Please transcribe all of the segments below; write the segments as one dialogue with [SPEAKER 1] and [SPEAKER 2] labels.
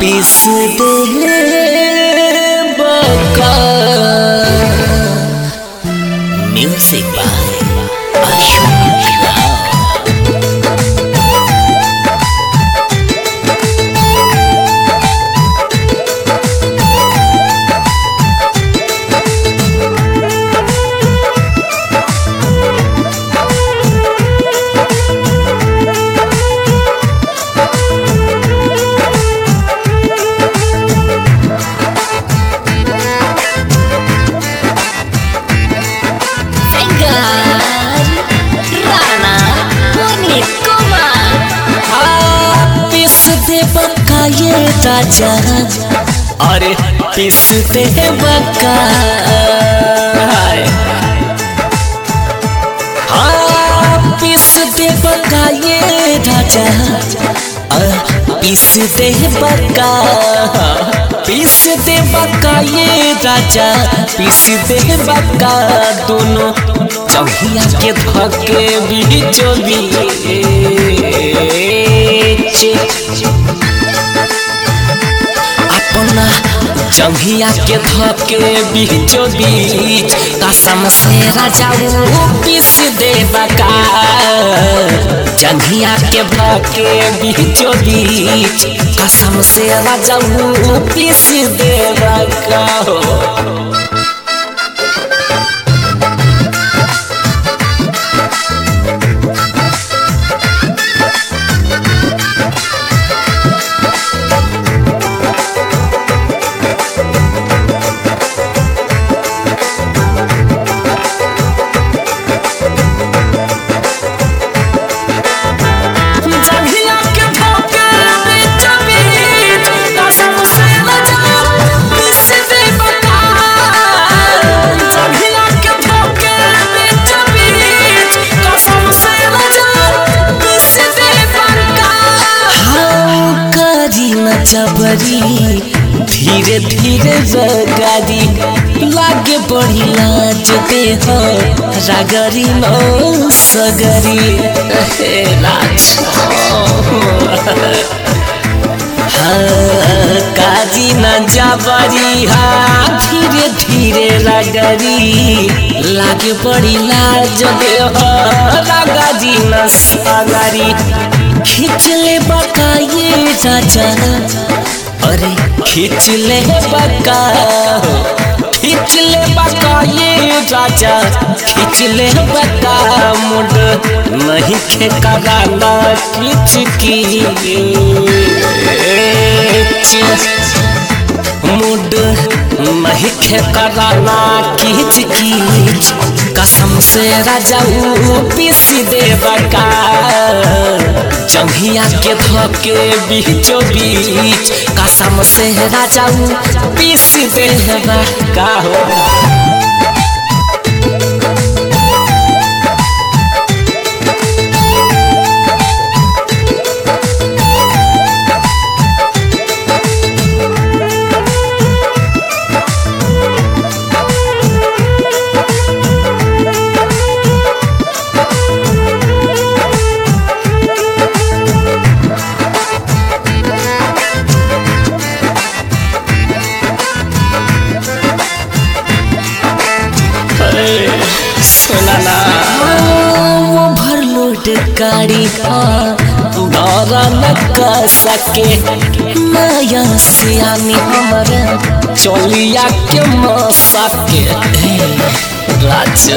[SPEAKER 1] पीस दे बका music by Ashok Rao
[SPEAKER 2] Rana Puneet Kumar
[SPEAKER 1] पीस दे बका ये राजा अरे पीस दे बका हाँ पीस दे बका ये राजा अ, पीस दे बका पीस दे बका ये राजा पीस दे बका दोनों चौहिया के धके बीचो बीच अपना जंघिया के धके बीचो बीच कसम से राजा वो पीस दे बका जंघिया के धके बीचो बीच कसम से राजा वो पीस दे बका हो जंघिया के धके बीचो बीच कसम से राजा पीस दे बका जंघिया के धके बीचो बीच कसम से राजा पीस दे बका हाँ करी न जबरी धीरे धीरे जगारी लागे बड़ी लाज दे हो रागरी नो सगरी हे लाज हाँ काजी न जबरी हाँ धीरे धीरे रागरी लागे बड़ी लाज दे हो रागरी न सगरी खींच ले बका ये राजा अरे खींच ले बका खींच ले बका ये राजा खींच ले बका मुड नहीं खे कराना खींच की मुड नहीं खे कराना खींच खींच कसम से राजा ऊ पीस दे बका जंघिया के धके बीचो बीच कसम से राजा ऊ पीस दे बका हो सुनाना ओवरलोड गाड़ी दौरा न कर सके नया सियानी हमारा चलिया के मसा के राजा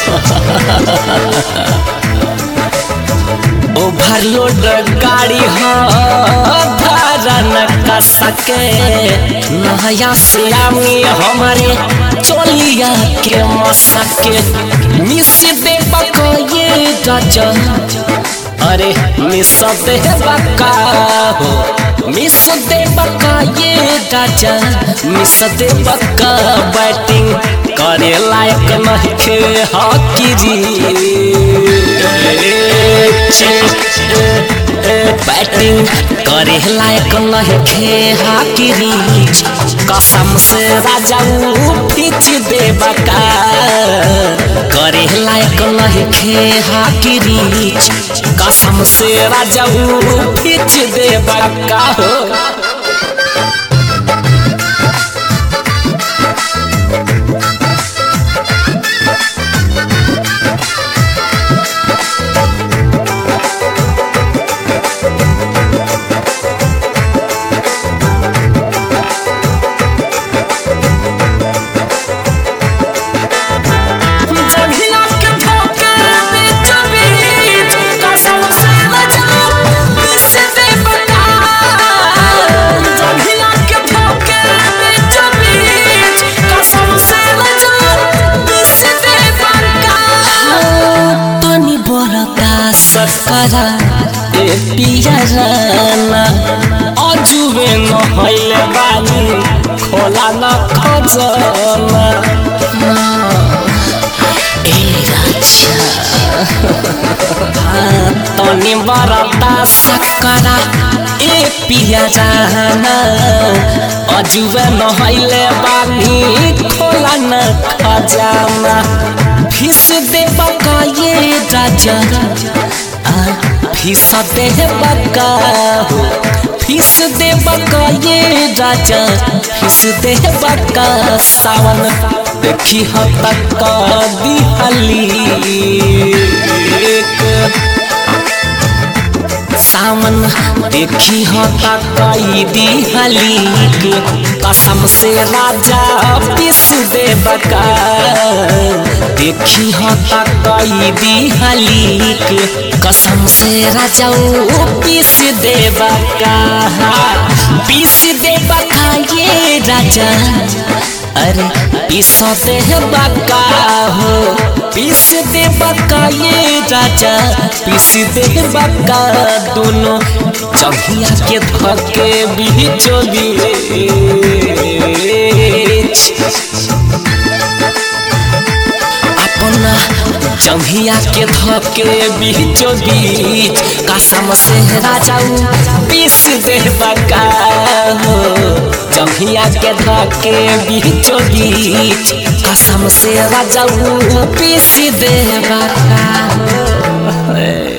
[SPEAKER 1] ओवरलोड गाड़ी हो धारा न कर सके नया सियामी हमारे चलिया के मसके मिस दे बका ये राजा अरे मिस दे बका हो मिस दे बका ये राजा मिस दे बका बैटिंग करे लायक नहीं खे हॉकी बैटिंग करे लायक नहीं खे हाकी रीच कसम से राजा खींच दे बका करे लायक नहीं खे हाकी रीच कसम से राजा खींच दे बका हो करा ए पियराना अजुबे नहैले बानी खोला न खजना
[SPEAKER 2] ए राजा
[SPEAKER 1] तनी बरता सकरा ए पियराना अजुबे नहैले बानी खोला न खजाना फिस दे बका ये राजा आ, फिस दे बका हो फिस दे बका ये राजा फिस दे बका सावन देखी ह तक दिहली एक सावन देखी हो तकई दिहली कसम से राजा पिस दे बका देखी हो तकई दिहली कसम से राजा पिस दे बका पिस दे बका ये राजा अरे पिस दे बका हो पिस दे बका ये राजा पिस दे बका दोनों चढ़िया के धके बीचो बीच अपना जंघिया के धके बीचो बीच कसम से राजाऊ पीस दे बका हो जंघिया के धके बीचो बीच कसम से राजाऊ पीस दे बका हो